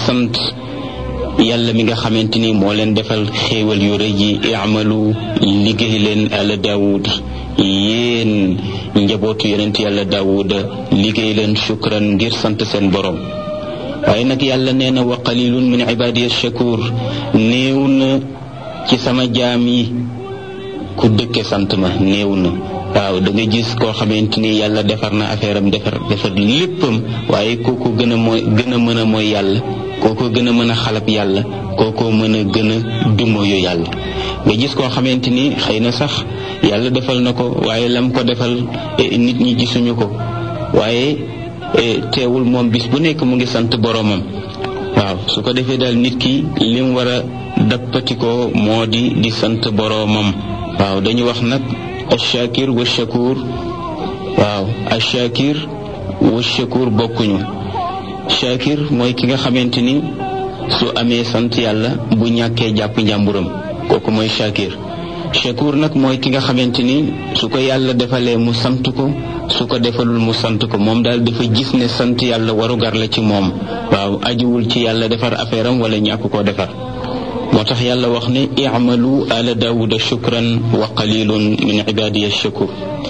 sant yàlla mi nga xamante ni moo leen defal xéewal yu rëy yi iamalu liggéey leen àla daawud yéen njabootu yonent yàlla daawuda liggéey leen shukran ngir sant seen borom waaye nag yàlla nee na wa qalilun min ibadiya shakur néew na ci sama jaam yi ku dëkke sant ma néew na waaw da nga gis koo xamante ni yàlla defar na affaire am defar defar léppam waaye kooku gën a mooy gën a mën a mooy yàlla kooko gën a mën a xalab yàlla kooko mën a gën a dumoyu yàlla nga gis koo xamante ni xëy na sax yàlla defal na ko waaye lam ko defal nit ñi gisuñu ko waaye teewul moom bis bu nekk mu ngi sant boroomam waaw su ko defee daal nit ki lim war a dappatikoo moo di di sant boroomam waaw dañu wax nag ashakir wa shakur waaw ashakir wa shakur bokkuñu shakir mooy ki nga xamante ni su amee sant yàlla bu ñàkkee jàpp njàmburam kooku mooy shakir shakur nag mooy ki nga xamante ni su ko yàlla defalee mu sant ko su ko defalul mu sant ko moom daal dafa gis ne sant yàlla warugar la ci moom waaw ajiwul ci yàlla defar affaire am wala ñàkk koo defar moo tax yàlla wax ne i'malu ala daawuda shukran wa qalilun min ibadiya shakur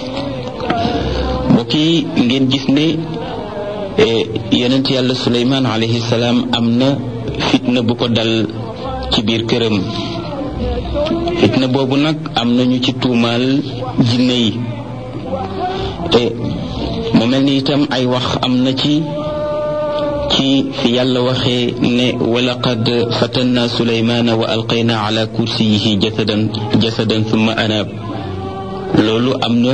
mbokk yi ngeen gis ne yonent yàlla suleymaan alayhi salaam am na fitna bu ko dal ci biir këram fitna boobu nag am na ñu ci tuumaal jinne yi te mu mel ni itam ay wax am na ci ci fi yàlla waxee ne walaqad fatanna suleymaana wa alqayna ala kursiyihi jasadan jasadan thumma anaab loolu am na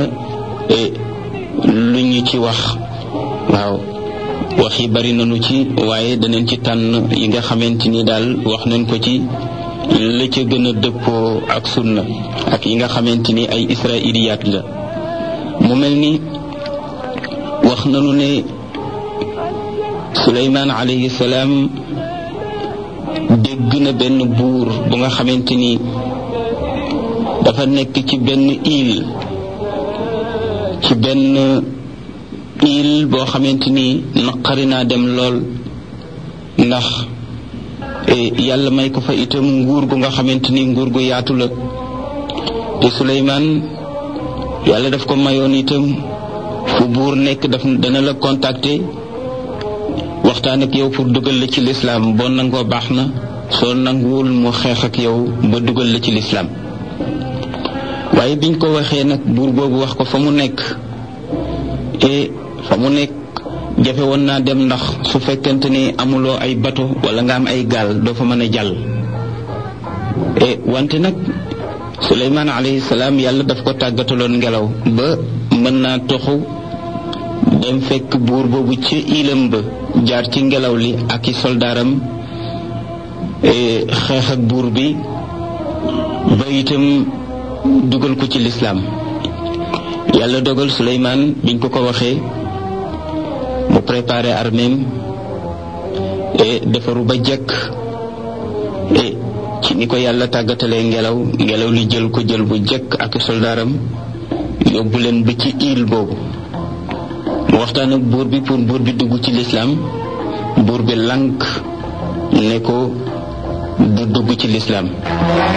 lu ñu ci wax waaw wax yi bari nañu ci waaye danañ ci tànn yi nga xamante ni daal wax nañ ko ci la ca gën a dëppoo ak sunna ak yi nga xamante ni ay israiliyaat la mu mel ni wax nañu ne suleymaan alayhi salaam dégg na benn buur bu nga xamante ni dafa nekk ci benn île ci benn île boo xamante ni naqari naa dem lool ndax yàlla may ko fa itam nguur gu nga xamante ni nguur gu yaatu la te suleymaan yàlla daf ko mayoon itam fu buur nekk daf dana la contacter waxtaan ak yow pour dugal la ci lislaam boo nangoo baax na soo nanguwul mu xeex ak yow ba dugal la ci lislaam waaye biñ ko waxee nag buur boobu wax ko fa mu nekk te fa mu nekk jafe woon naa dem ndax su fekkente ni amuloo ay bato wala nga am ay gaal doo fa mën a jàll e wante nag suleymaan alayhi salaam yàlla daf ko tàggataloon ngelaw ba mën naa toxu dem fekk buur boobu ci ilam ba jaar ci ngelaw li ak i soldaaram xeex ak buur bi ba itam dugal ko ci lislaam yàlla dogal suleymaan biñ ko ko waxee mu préparé arméem et defaru ba jekk et ci ni ko yàlla tàggatalee ngelaw ngelaw li jël ko jël bu jekk ak soldaaram yóbbu leen ba ci île boobu mu waxtaan ak buur bi pour buur bi dugg ci lislaam buur bi lànk ne ko du dugg ci lislaam